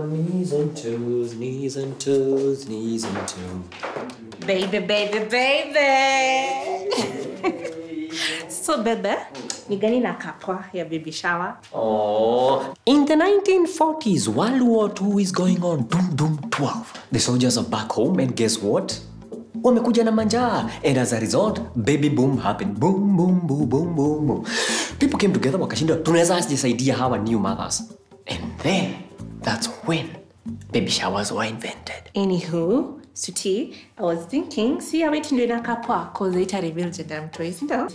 knees and toes, knees and toes, knees and toes. Baby, baby, baby. so bebe, ni gani na kapwa ya baby shower? Oh, in the 1940s, World War II is going on. Doom, doom, 12. The soldiers are back home, and guess what? Wamekuja na manjaa, and as a result, baby boom happened. Boom, boom, boom, boom, boom, boom. People came together, wakashinda, tunaweza jisaidia hawa new mothers. And then, that's when baby showers were invented. Anywho, Suti, I was thinking, si ya wetu ndio inakaa poa, cause ita reveal gender ya mtoi, si ndio?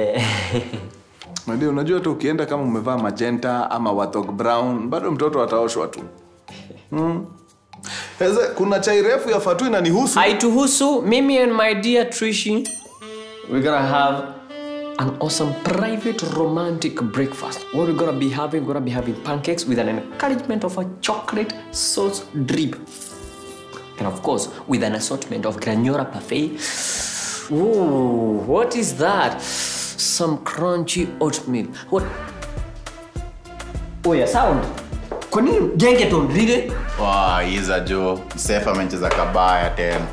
Ndio, unajua hata ukienda kama umevaa magenta ama wathog brown bado mtoto ataoshwa tu mm. Eze, kuna chai refu ya fatu inanihusu Haituhusu, mimi and my dear Trishi, we're gonna have an awesome private romantic breakfast. What we're gonna be having, we're gonna be having pancakes with an encouragement of a chocolate sauce drip. And of course, with an assortment of granola parfait. Ooh, what is that? Some crunchy oatmeal. What? Oh yeah, sound. Kwa nini gengeton really? Wow, iza jo sefa amecheza kabaya tena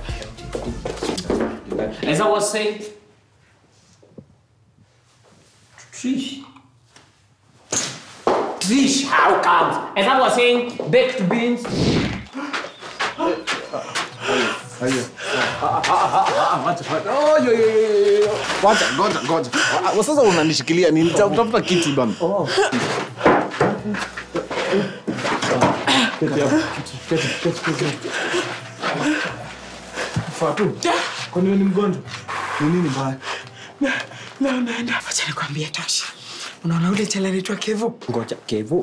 As I was saying, Trish. Trish, how comes? As I was saying, baked beans. Wacha, ngoja, ngoja. Ah, ah, Sasa unanishikilia nini? Ta- Tafuta kiti bana. Fatu, kwani wewe ni mgonjwa? Ni nini mbaya? Leo naenda. Wacha nikwambie Tashi. Unaona ule chela anaitwa Kevo? Ngoja, Kevo.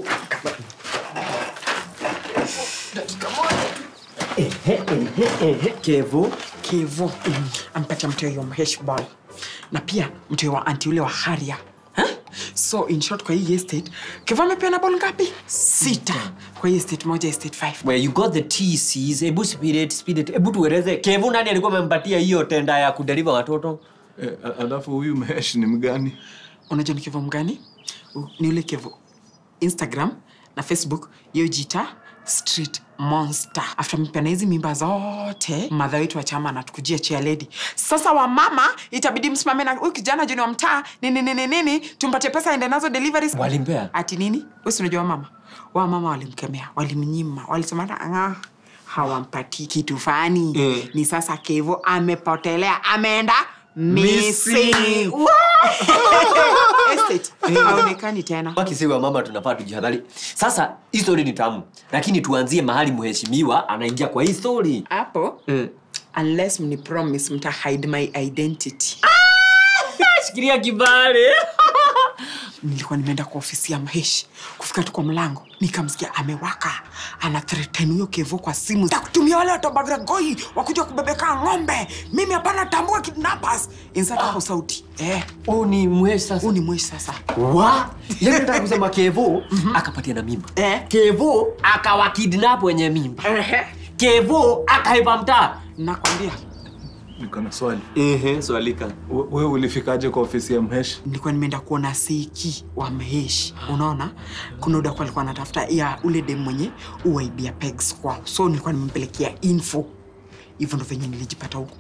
Kevo. Kevo. Mm. Ampatia mteo wa Mhesh boy. Na pia mteo wa anti ule wa Haria. Huh? So in short kwa hii estate, Kevo amepeana ball ngapi? Sita. Kwa hii estate moja estate 5. Where you got the TCs, ebu speed it, speed it. Ebu tueleze, Kevo nani alikuwa amempatia hiyo tenda ya kudeliver watoto? Eh, a- alafu huyu Mesh ni mgani? Unajua ni Kevo mgani? Uh, Ni ule Kevo. Instagram na Facebook hiyo jita street monster after mpeana hizi mimba zote madha wetu wa chama anatukujia chia lady sasa wamama itabidi msimame na huyu kijana juni wa mtaa nini nini nini tumpatie pesa aende nazo deliveries Walimpea? ati nini wesi unajua wamama wamama walimkemea walimnyima walisema "Ah, hawampatii kitu fani Eh. ni sasa kevo amepotelea ameenda missing Estate. haonekani tena wakisiwa mama tunafaa tujihadhari sasa hii story ni tamu lakini tuanzie mahali mheshimiwa anaingia kwa hii story hapo unless mni promise mta hide my identity shikilia kibale nilikuwa nimeenda kwa ofisi ya maheshi kufika tu kwa mlango nikamsikia amewaka ana threaten huyo kevo kwa simu takutumia wale watobagragoi wakuja kubebeka ng'ombe mimi hapana tambua kidnappers insert hapo sauti eh huu ni mweshi sasa huu ni mweshi sasa wa yani nataka kusema kevo akapatia na mimba Eh. kevo akawa kidnap wenye mimba kevo akaiba mtaa nakwambia Niko na swali. ehe swalika We- Wewe ulifikaje kwa ofisi ya Mhesh? nilikuwa nimeenda kuona seki wa mheshi unaona kuna udaku alikuwa anatafuta ya ule dem mwenye uwaibia pegs kwao so nilikuwa nimempelekea info hivyo ndo venye nilijipata huku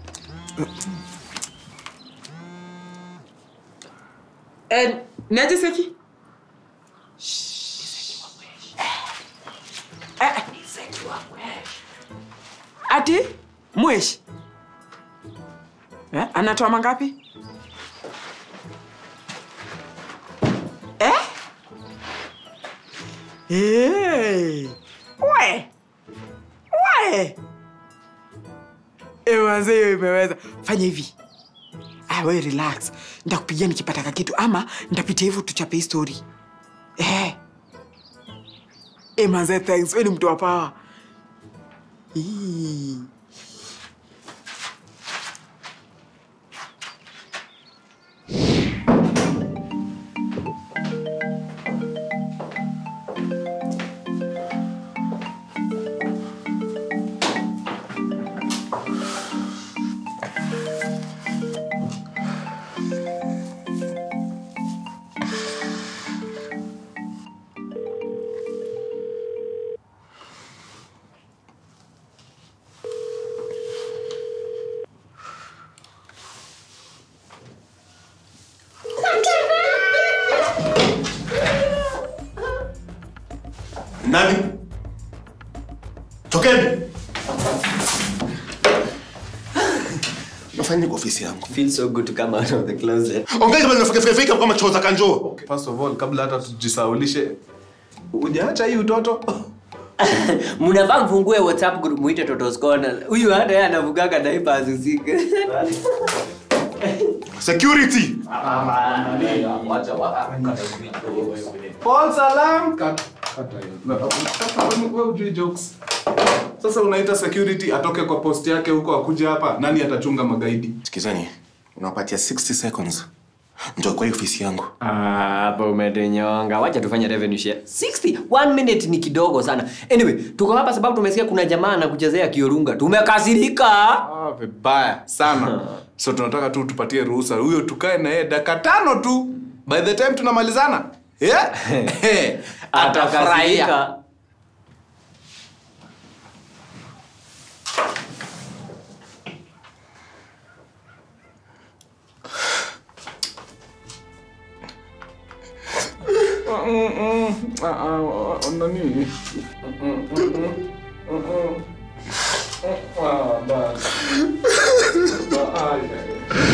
Eh, niaje seki Eh, ati mweshi eh, anatoa mangapi Eh? Hey. We. We. Ewaze hiyo imeweza. Fanya hivi. Ah, we relax. Nitakupigia nikipata ka kitu ama nitapitia hivyo tuchape hii story. Eh. Eh, manze thanks. Wewe ni mtu wa power. Ii. Nani? Tokeni. Nafanya kwa ofisi yangu. Feels so good to come out of the closet. Ongea kama nafika fika kama choo za kanjoo. First of all, kabla hata tujisaulishe, hujaacha hii utoto? Mnafaa mfungue WhatsApp group muite Toto's Corner. Huyu hata yeye anavugaga diapers usiku. Security. False alarm. Cut. Kata hiyo. Na- kata, wewe- wewe hujui jokes. Sasa unaita security atoke kwa post yake huko akuje hapa, nani atachunga magaidi? Sikizani. Unawapatia 60 seconds. Njoo kwa hii ofisi yangu. Ah, hapo umetunyonga. Wacha tufanye revenue share. 60 one minute ni kidogo sana. Anyway, tuko hapa sababu tumesikia kuna jamaa anakuchezea kiorunga. Tumekasirika. Ah, vibaya sana. So tunataka tu tupatie ruhusa huyo tukae na yeye dakika tano tu. By the time tunamalizana. Yeah? Atafurahia. Atakasirika. Ah, ah, ah, nani? Ah, basi. Ah, ay, ay.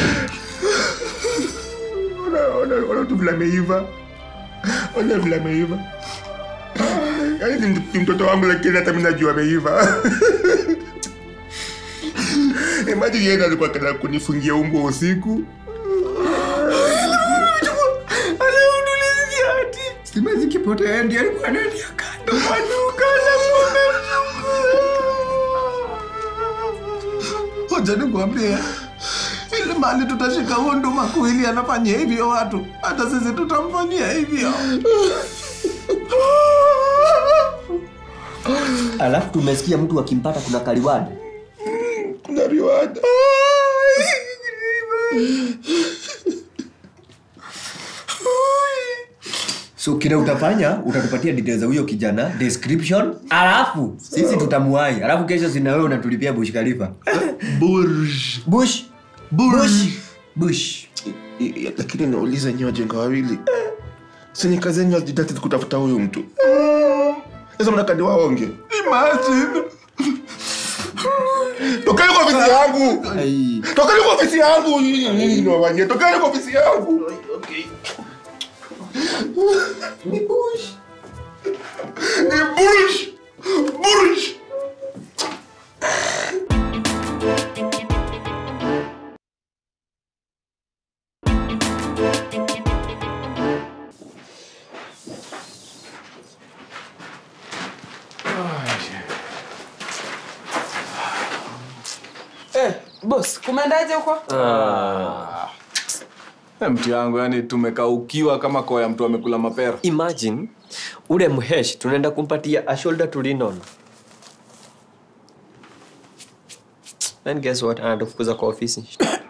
Ona ona ona tu vile ameiva. Ona vile ameiva. Yaani ni mtu- ni mtoto wangu lakini hata mimi najua ameiva. Imagine yeye ndo alikuwa kana kunifungia umbwa usiku. Anaudulizia ati stima zikipotea ndiye alikuwa analia kando kwa duka la Hoja nikwambie ile mali tutashika huo ndo makuili anafanya hivyo watu, hata sisi tutamfanyia hivyo. Alafu tumesikia mtu akimpata kuna kaliwadi. Kuna riwada. So kile utafanya utatupatia details za huyo kijana, description, alafu sisi tutamuai. Alafu kesho sina wewe unatulipia Bush Khalifa. Burj. Bush. Burj. Bush. I- i- Lakini nauliza nyi wajenga wawili, senye kazi yenyu hazijitati kutafuta huyu mtu. Sasa mnataka niwaonge? Imagine. Tokeni kwa ofisi yangu. Tokeni kwa ofisi yangu. Nyinyi niwafanyie. Tokeni kwa ofisi yangu. Ni Bush. Ni Burj. Burj. Eh, boss, kumeendaje huko? Eh, mti yangu yani tumekaukiwa kama koya mtu amekula mapera. Imagine ule mhesh tunaenda kumpatia a shoulder to lean on. Then guess what? Anatufukuza kwa ofisi.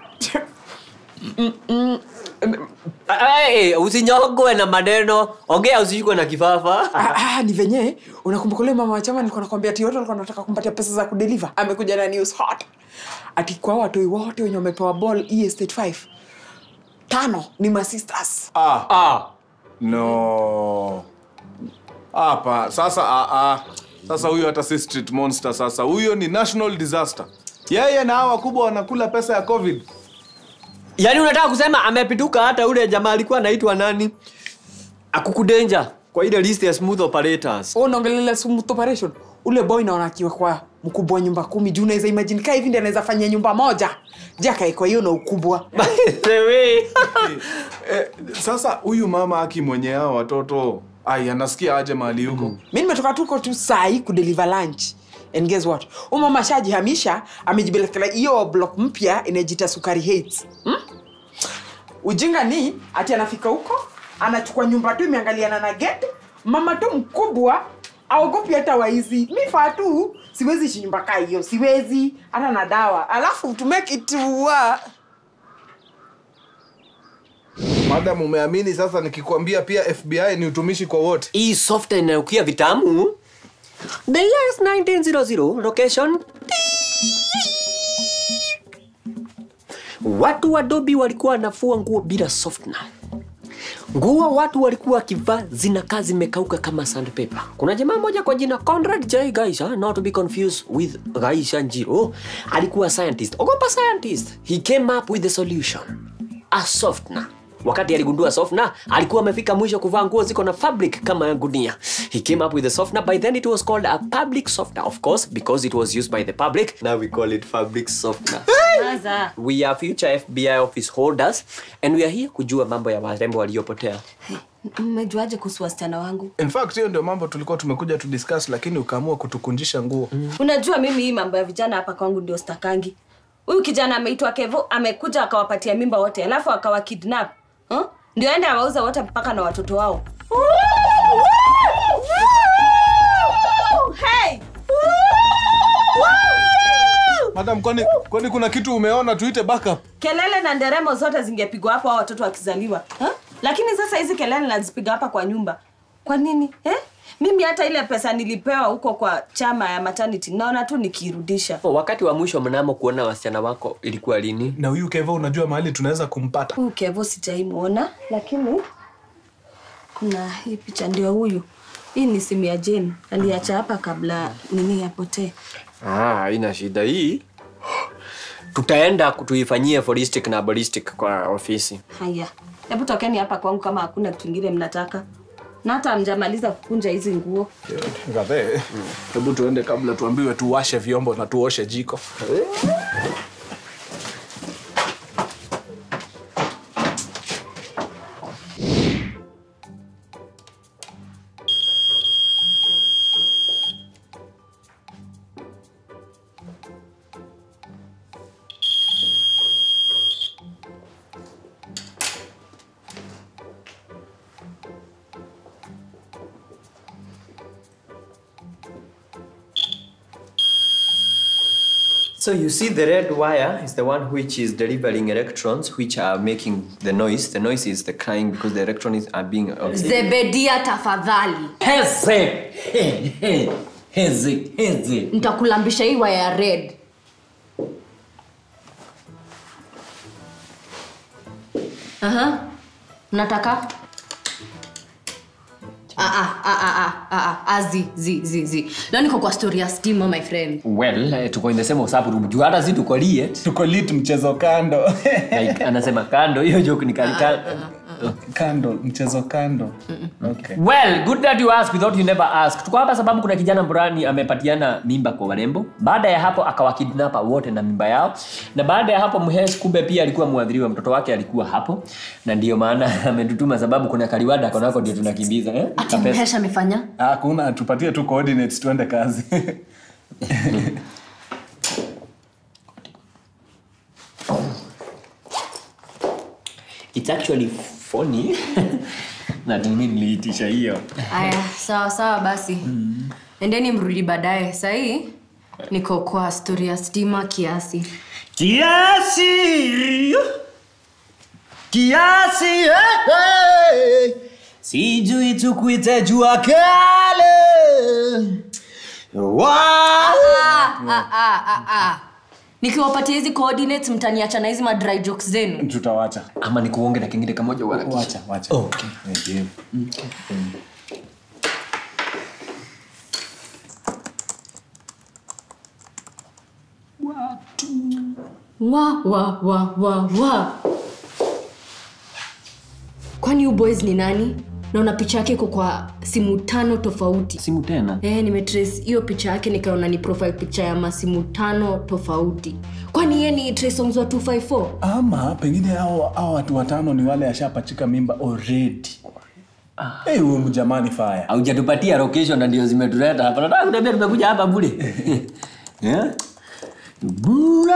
Hey, usinyogwe na maneno. Ongea usishikwe na kifafa. Ah, ah, ni venye unakumbuka ule mama wa chama nilikuwa nakwambia ati wote walikuwa wanataka kumpatia pesa za kudeliver amekuja na news hot ati kwa watoi wote wenye wamepewa ball hii estate 5 tano ni masisters Ah, Ah. no. Hapa sasa ah, ah. Sasa huyo hata si street monster sasa. Huyo ni national disaster. Yeye na hawa wakubwa wanakula pesa ya COVID. Yaani unataka kusema amepituka hata ule jamaa alikuwa anaitwa nani? Akukudenja kwa ile list ya smooth operators. unaongelelea smooth operation ule boy naona akiwa kwa mkubwa wa nyumba kumi juu unaweza imagine kaa hivi ndi anaweza fanyia nyumba moja jakaekwa hiyo na ukubwa By the way. Eh, sasa huyu mama aki mwenye hao watoto ai anasikia aje mahali huko mi nimetoka tuko tu sai kudeliver lunch and guess what umama ashajihamisha amejibelekela hiyo block mpya inajita sukari hates hmm? ujinga ni ati anafika huko anachukua nyumba tu imeangaliana na gate mama tu mkubwa aogopi hata waizi mi faa tu siwezi ishi nyumba kaa hiyo siwezi hata na dawa alafu to make it work, madam umeamini sasa nikikwambia pia fbi ni utumishi kwa wote Hii software inayokia vitamu. The year is 1900, location. Watu wa Adobe walikuwa wanafua nguo bila softener. nguo watu walikuwa wakivaa zinakaa zimekauka kama sandpaper. Kuna jamaa moja kwa jina Conrad J. Gaisha, not to be confused with Gaisha Njiro, alikuwa scientist. Ogopa scientist. He came up with the solution. A softener. Wakati aligundua softener, alikuwa amefika mwisho kuvaa nguo ziko na fabric kama ya gunia. He came up with the softener. By then it was called a public softener, of course, because it was used by the public. Now we call it fabric softener. Maza. We are future FBI office holders and we are here kujua mambo ya warembo waliopotea. Mmejuaje kuhusu wasichana wangu? in fact hiyo ndio mambo tulikuwa tumekuja tu discuss lakini ukaamua kutukunjisha nguo Unajua mimi hii mambo ya vijana hapa kwangu ndio stakangi. Huyu kijana ameitwa Kevo, amekuja akawapatia mimba wote, alafu akawa kidnap. Huh? Ndio aende awauze wote mpaka na watoto wao. Hey! madam kwani kwani kuna kitu umeona tuite backup Kelele na nderemo zote zingepigwa hapo hao watoto wakizaliwa. Huh? Lakini sasa hizi kelele nazipiga hapa kwa nyumba. Kwa nini? Eh? Mimi hata ile pesa nilipewa huko kwa chama ya maternity naona tu nikirudisha. Wakati wa mwisho mnamo kuona wasichana wako ilikuwa lini? na huyu kevo unajua mahali tunaweza kumpata Huyu Kevo sijaimuona, lakini kuna hii picha ndio huyu. Hii ni simu ya Jane. Aliacha hapa kabla nini yapotee. Ah, haina shida hii. Tutaenda kutuifanyie forensic na ballistic kwa ofisi. Haya, hebu tokeni hapa kwangu kama hakuna kitu kingine mnataka. Na hata mjamaliza kukunja hizi nguo. Ngathe, hebu tuende kabla tuambiwe tuwashe vyombo na tuoshe jiko So you see the red wire is the one which is delivering electrons which are making the noise. The noise is the crying because the electrons are being zebedia tafadhali Heze. He, he. Heze. Heze. ntakulambisha hii waya ya red Aha. nataka Ah, ah, ah, ah, ah, ah, ah, zi, zi, zi, zi. leo niko kwa story ya stima my friend Well, eh, tuko in the same WhatsApp room. Juu hata si tuko liet. tuko lit mchezo kando Like, anasema kando hiyo joke ni kali kali. kando mchezo kando okay. Well, good that you ask without you never ask. Tuko hapa sababu kuna kijana Mburani amepatiana mimba kwa warembo. Baada ya hapo akawakidnapa wote na mimba yao. Na baada ya hapo Mhes kumbe pia alikuwa mwadhiriwa, mtoto wake alikuwa hapo. Na ndiyo maana ametutuma sababu kuna kaliwada konako ndio tunakimbiza eh? ati Kapesa. mhesha amefanya hakuna tupatie tu coordinates tuende kazi It's actually funny. na mimi niliitisha hiyo. aya sawa sawa basi endeni mrudi baadaye sahii niko kwa story ya stima kiasi Kiasi. Kiasi. eh, eh. Sijui tukuite jua kale. Wa. Ah, ah, ah, ah, ah. nikiwapatia hizi coordinates mtaniacha na hizi madry jokes zenu tutawacha Ama nikuonge na kingine kamoja uharakishe. wacha wacha Okay. Okay. wa wa wa wa wa kwani you boys ni nani naona picha yake iko kwa simu tano tofauti Simu tena. Eh, nimetrace hiyo picha yake nikaona ni profile picha ya masimu tano tofauti kwani ye ni Trey Songz wa 254 ama pengine hao hao watu watano ni wale ashapachika mimba already hey, huyu mjamani fire haujatupatia location na ndio zimetuleta hapa nataka kuniambia tumekuja hapa bure yeah? bure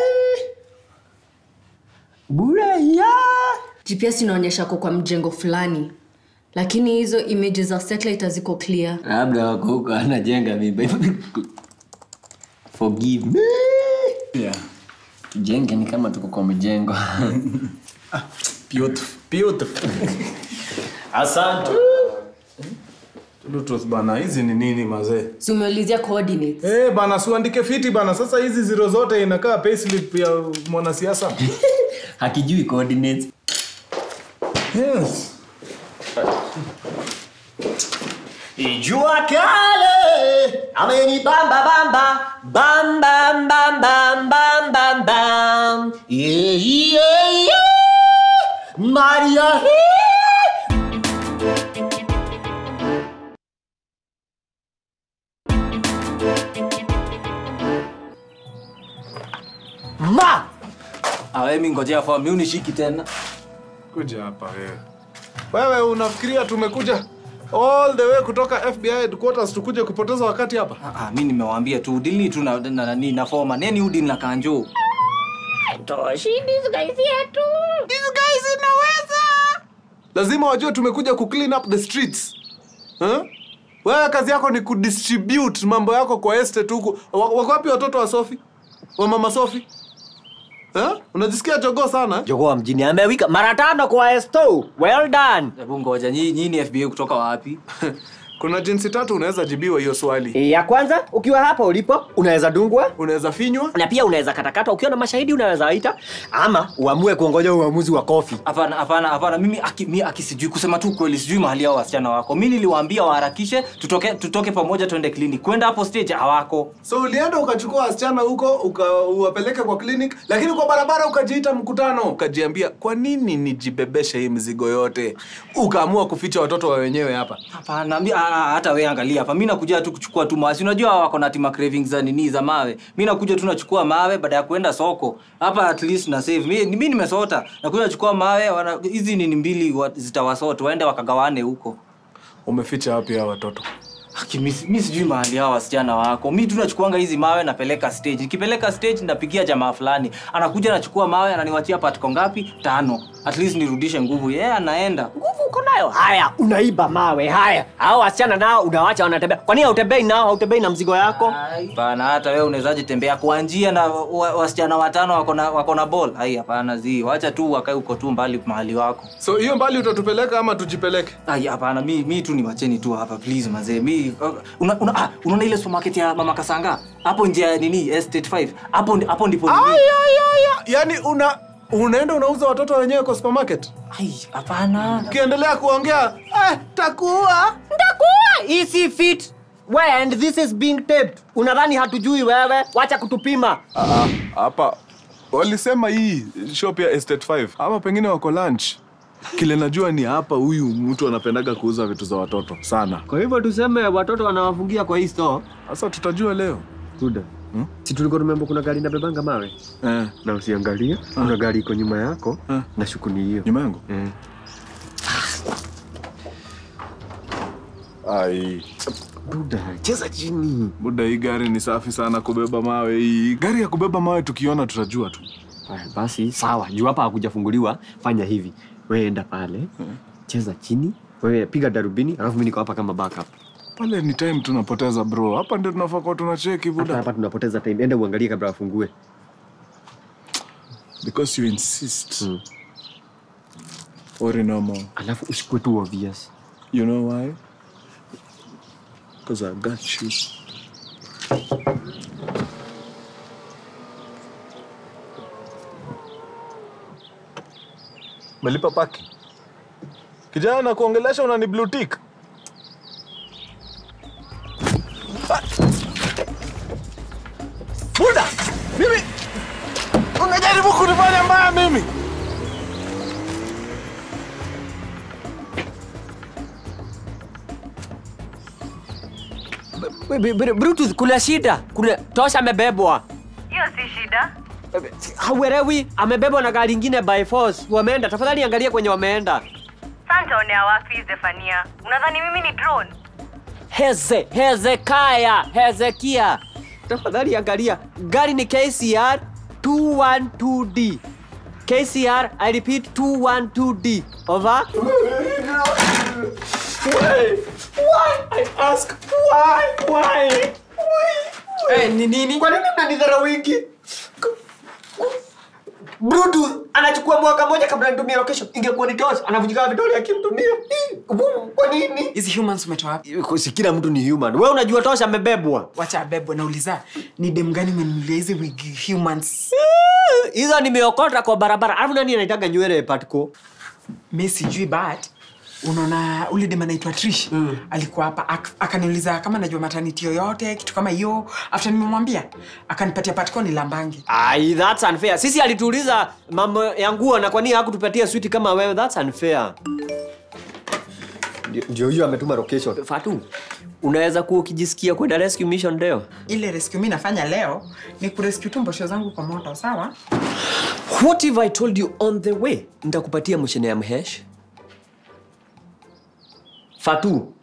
bure ya gps inaonyesha ko kwa mjengo fulani lakini hizo images za satellite haziko clear labda wako huko anajenga mimba forgive me yeah. tujenge ni kama tuko kwa mjengo beautiful beautiful asante Bluetooth bana hizi ni nini mazee si umeulizia coordinates Eh bana siuandike fiti bana sasa hizi ziro zote inakaa payslip ya mwanasiasa hakijui coordinates yes Jua kale amenibamba bamba bam bam bam bam bam bam bam yeah, yeah, yeah. Maria ma awe mi ngojea form mi unishiki tena kuja hapa wewe wewe unafikiria tumekuja all the way kutoka fbi headquarters tukuje kupoteza wakati hapa Ah, ah, mi nimewaambia tu dili tu na, na, na, na, na foma neni udili na kanjo lazima wajue tumekuja ku clean up the streets huh? wewe kazi yako ni kudistribute mambo yako kwa estate huku Wa- wako wapi watoto wa sofi wa mama sofi huh? unajisikia jogoo sana jogoa mjini amewika mara tano kwa esto well done hebu ngoja nyinyi nyinyi ni fba kutoka wapi kuna jinsi tatu unaweza jibiwa hiyo swali E, ya kwanza ukiwa hapa ulipo unaweza dungwa unaweza finywa na pia unaweza katakata ukiwa na mashahidi unaweza waita ama uamue kuongoja uamuzi wa kofi hapana hapana hapana mimi aki, mi aki sijui kusema tu kweli sijui mahali hao wasichana wako mi niliwaambia waharakishe tutoke tutoke pamoja tuende clinic kwenda hapo stage hawako so ulienda ukachukua wasichana huko uka- uwapeleke kwa clinic lakini kwa barabara ukajiita mkutano ukajiambia kwa nini nijibebeshe hii mzigo yote ukaamua kuficha watoto wa wenyewe hapa hapana mi- ah, ah, hata we angalia hapa mi nakuja tu kuchukua tu mawe Si unajua wako na tima cravings za nini za mawe mi nakuja tu nachukua mawe baada ya kuenda soko hapa at least na save mi, mi nimesota nakuja nachukua mawe wana- hizi nini mbili wa- zitawasota waende wakagawane huko umeficha wapi hao watoto Aki, mi, mi sijui mahali hao wasichana wako mi tu nachukuanga hizi mawe napeleka stage nikipeleka stage napigia jamaa fulani anakuja nachukua mawe ananiwachia patiko ngapi tano at least nirudishe nguvu yeye yeah, anaenda nguvu uko nayo haya unaiba mawe haya hao wasichana nao unawacha wanatembea kwa nini hautembei nao hautembei na mzigo yako hapana hata wewe unawezaje tembea kwa njia na wa- wasichana watano wako na wako na ball hai hapana zi wacha tu wakae uko tu mbali mahali wako so hiyo mbali utatupeleka ama tujipeleke Ai, hapana mi, mi tu niwacheni tu hapa please mazee mi una, una, ah, unaona ile supermarket ya mama kasanga hapo nje ya nini estate 5 hapo ndi- hapo ndipo nini- yaani una unaenda unauza watoto wenyewe kwa supermarket Ai, hapana ukiendelea kuongea eh, takuwa ndakuwa isi fit we and this is being taped unadhani hatujui wewe wacha kutupima Ah, ah, hapa walisema hii shop ya estate 5 ama pengine wako lunch kile najua ni hapa huyu mtu anapendaga kuuza vitu za watoto sana Kwa hivyo tuseme watoto wanawafungia kwa hii store. sasa tutajua leo Kuda. Hmm? Si tulikuwa tumeambiwa kuna gari inabebanga mawe? eh, Na usiangalie, kuna gari iko nyuma yako Ah. na shuku ni hiyo. nyuma yangu Eh. ai Buda, cheza chini. buda hii gari ni safi sana kubeba mawe hii gari ya kubeba mawe tukiona tutajua tu Aya, basi sawa, juu hapa hakujafunguliwa. Fanya hivi, wewe enda pale, cheza chini, wewe piga darubini, alafu mimi niko hapa kama backup. pale ni time tunapoteza bro hapa ndio tunafaa kuwa tunacheki Hata buda hapa tunapoteza time. Enda uangalie kabla afungue. because you insist Mm. Worry no more. Alafu usikuwe tu obvious. You know why? Because I got you. Melipa paki. Kijana na kuongelesha unani blue tick. Ah! Buda! Mimi unajaribu kunifanya mbaya mimi. Bluetooth, kuna shida. Kuna tosha amebebwa. hiyo si shida Hauelewi, amebebwa na gari ingine by force. Wameenda. Tafadhali angalia kwenye wameenda. santaonea wapi zefania unadhani mimi ni drone Heze, Hezekaya, Hezekia. Tafadhali angalia. Gari ni KCR 212D. KCR, I repeat 212D. Over. Why? Why? I ask why? Why? Why? Eh, ni nini? Kwa nini mnanidharau wiki? Bluetooth anachukua mwaka moja kabla nitumie location. Ingekuwa ni tosha. Anavunjika vidole akimtumia. Hii, Kwa nini? hizi humans umetoa wapi Si kila mtu ni human. Wewe unajua tosha amebebwa. wacha abebwe nauliza ni dem gani umenunulia hizi wig humans Hizo nimeokota kwa barabara. Alafu nani anaitaga nywele patiko? mi sijui but unaona ule dem anaitwa trish mm. alikuwa hapa ak- akaniuliza kama najua mataniti yoyote kitu kama hiyo after nimemwambia akanipatia patikoni lambangi Ai, that's unfair. Sisi alituuliza mambo ya nguo na kwa nini hakutupatia switi kama wewe? That's unfair. Ndio- Ndio hiyo ametuma location. Fatu, unaweza kuwa ukijisikia kwenda rescue mission leo? ile rescue mi nafanya leo ni kurescue tu mbosho zangu kwa moto sawa What if I told you on the way nitakupatia mshene ya mhesh? Fatu,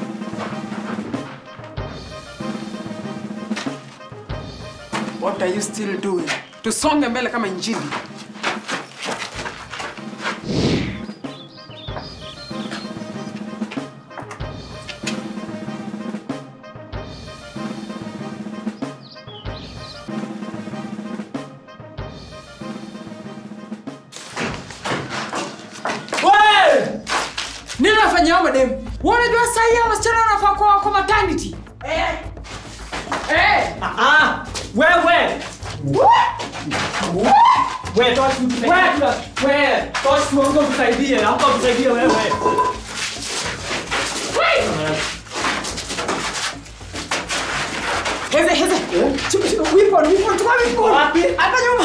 what are you still doing tusonge mbele kama injili We! nini nafanya hao mademu wanajua sahii hao wasichana wanafaa kwa, kwa maternity eh. Eh. ah, wewe wewe toa wewe wewe toa simu tusaidie, hapa tusaidie wewe. Heze, heze. Chukua, chukua, weapon, weapon, chukua weapon. Wapi? Hapa nyuma.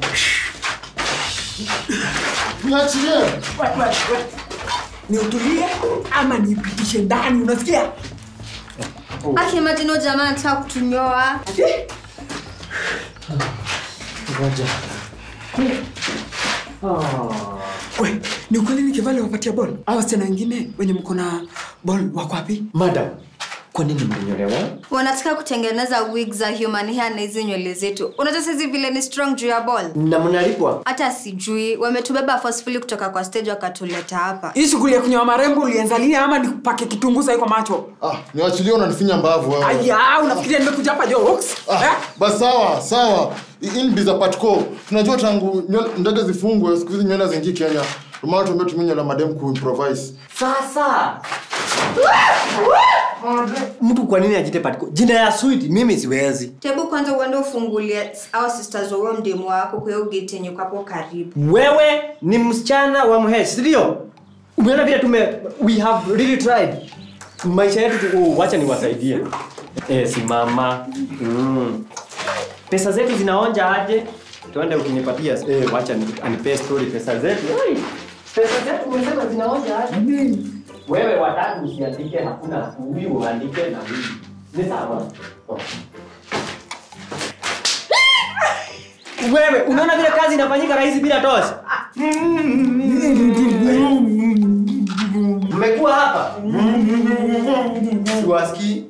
Niachilie. We, we, we. Niutulie ama nipitishe ndani unasikia? Aki imagine huyo jamaa anataka kutunyoa. Ngoja. We, ni ukweli nikivale wapatia ball? Au wasichana wengine wenye mko na ball wako wapi? Madam, kwa nini mlinyolewa? Wanataka kutengeneza wig za human hair na hizi nywele zetu. Unajua sisi vile ni strong juu ya ball. Na mnalipwa? Hata sijui wametubeba forcefully kutoka kwa stage wakatuleta hapa. Hii shughuli ya kunyoa marembo ulianza lini ama nikupake kitunguu sahi kwa macho? Ah, niwachilie unanifinya mbavu wewe. Aya, unafikiria nimekuja hapa jokes? Ah, Eh? basi sawa sawa inbi za patco tunajua tangu nywele- ndege zifungwe siku hizi nywele zingi kenya ndomana tuambia tumia nywele madem kuimprovise Sasa mtu kwa nini ajite patiko? Jina ya sweet mimi siwezi. Tebu kwanza uende ufungulie au sisters wa huyo mdemu wako kwa hiyo gate yenye uko hapo karibu. Wewe ni msichana wa mhesh, si ndio? Umeona vile tume we have really tried. Maisha yetu tu- oh, wacha niwasaidie. Eh, simama. Mm. Pesa zetu zinaonja aje? Tuende ukinipatia eh, wacha ni- anipee story pesa zetu. Ai, Pesa zetu umesema zinaonja aje? Wewe watatu usiandike, hakuna huyu uandike na huyu. Ni sawa. Oh. Wewe unaona vile kazi inafanyika rahisi bila tosi? Mmekuwa hapa? Siwasikii.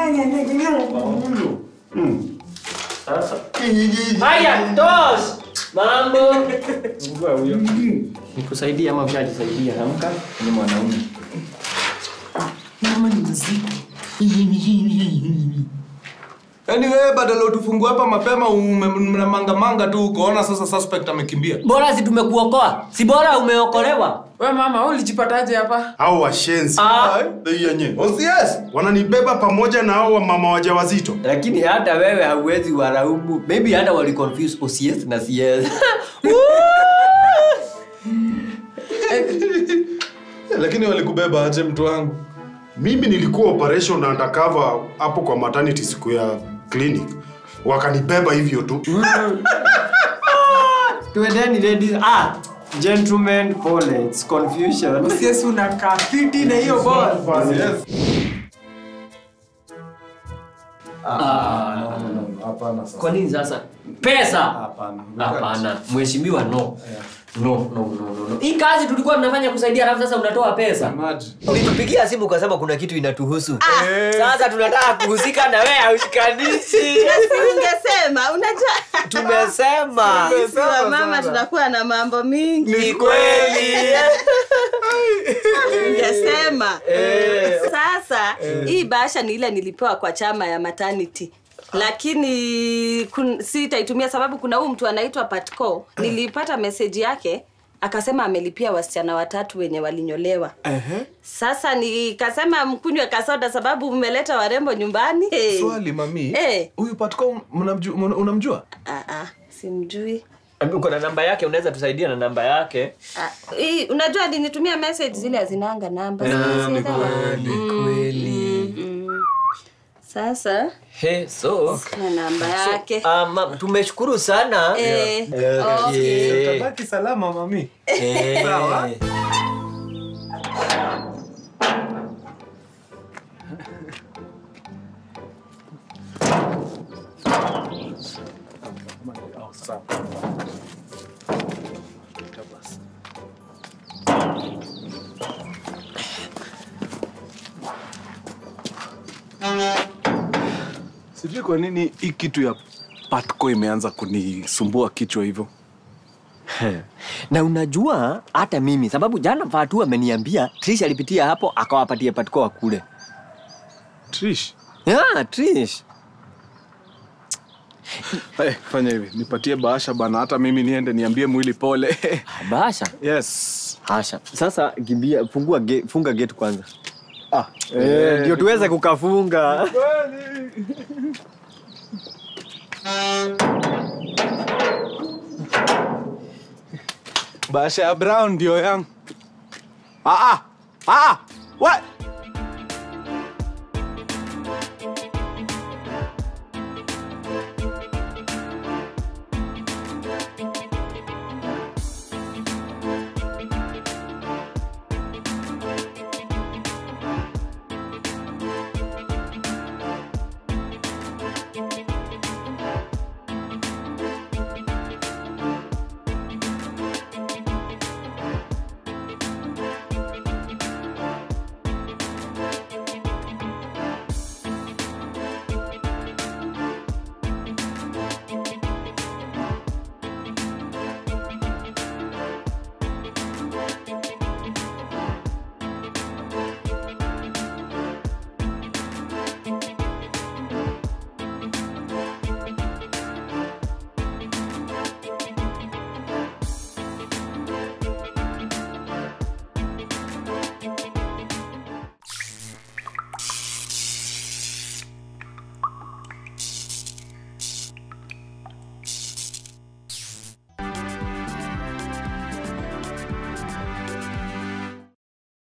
Mm. Sasa. Haya, tos. Mambo. Ngua huyo. Nikusaidia ama ushajisaidia? Amka, ni mwanaume. Mama ni mzito. Yaani wewe badala utufungua hapa mapema ume- mnamangamanga tu ukoona sasa suspect amekimbia. Bora si tumekuokoa. Si bora umeokolewa. We mama, wewe ulijipataje hapa? au washenzi Ah. Bei yenye. Osies. wananibeba pamoja na hao mama wajawazito Lakini hata wewe hauwezi waraumu. Maybe hata wali confuse OCS na CS. Lakini walikubeba aje mtu wangu? mimi nilikuwa operation undercover hapo kwa maternity siku ya clinic wakanibeba hivyo tu Tuendeni ladies. Ah, gentlemen, pole. It's confusion. Usiesi unakaa fiti na hiyo ball. Kwa nini sasa? Pesa. Hapana. Mheshimiwa no. No, no, no, no, no. Hii kazi tulikuwa tunafanya kusaidia alafu sasa unatoa pesa. Ulitupigia simu ukasema kuna kitu inatuhusu. Sasa tunataka kuhusika na wewe haushikanishi. Na si ungesema unajua Tumesema. sisi wa mama tunakuwa na mambo mingi Ni kweli. ungesema Eh. sasa hii bahasha ni ile nilipewa kwa chama ya maternity lakini kun, sitaitumia sababu kuna huu mtu anaitwa patco nilipata meseji yake akasema amelipia wasichana watatu wenye walinyolewa sasa nikasema mkunywe kasoda sababu mmeleta warembo nyumbani hey. Swali mami. Eh. Huyu Patco mnamju- mna- unamjua? Ah, ah, simjui uko na namba yake unaweza tusaidia na namba yake Ah, hii, unajua alinitumia message zile hazinanga namba Ah, Sielewa. ni kweli, Mm, kweli. mm, mm. sasa He, so na namba yake Ah, ma- tumeshukuru sana Eh, Yeah. okay. Yeah. Utabaki salama mami. Eh. Sawa. Sijui kwa nini hii kitu ya Patco imeanza kunisumbua kichwa hivyo. na unajua hata mimi sababu jana Fatu ameniambia Trish alipitia hapo akawapatia patiko wa kule Trish. yeah, Trish Hey, fanya hivi, nipatie bahasha bana, hata mimi niende niambie mwili pole. bahasha yes. hasha sasa kimbia fungua ge, funga gate kwanza Ah, Eh, ndio tuweze kukafunga bahasha ya brown ndio yangu. Ah ah. Ah. What?